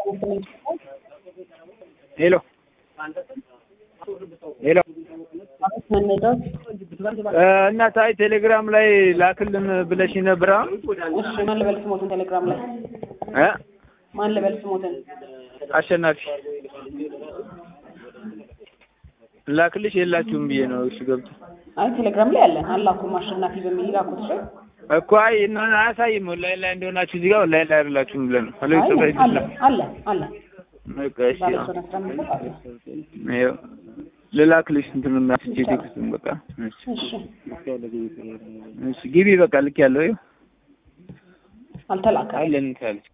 ሄሎ ሄሎ እና ታይ ቴሌግራም ላይ ላክልን ብለሽ ነበር። እሺ ማን ልበል ስሞትን ቴሌግራም ላይ እ ማን ልበል ስሞትን አሸናፊ ላክልሽ የላችሁም ብዬ ነው። እሺ ገብቶ አይ ቴሌግራም ላይ አለን አላኩም አሸናፊ በሚል ላኩት እሺ እኮ አይ እና አያሳይም ኦንላይን ላይ እንደሆናችሁ እዚህ ጋር ኦንላይን ላይ አይደላችሁም ብለን ነው። ሄሎ አይ ይጽፋ አለ ይችላል። አለ አለ በቃ እሺ ባለ አዎ። ሶስት አስራ አምስት አለ ይኸው ልላክልሽ እንትን እናስቼ ቴክስቱን በቃ እሺ እሺ እሺ ግቢ በቃ ልክ ያለው ይኸው አልተላከም አይ ለምን ትላለች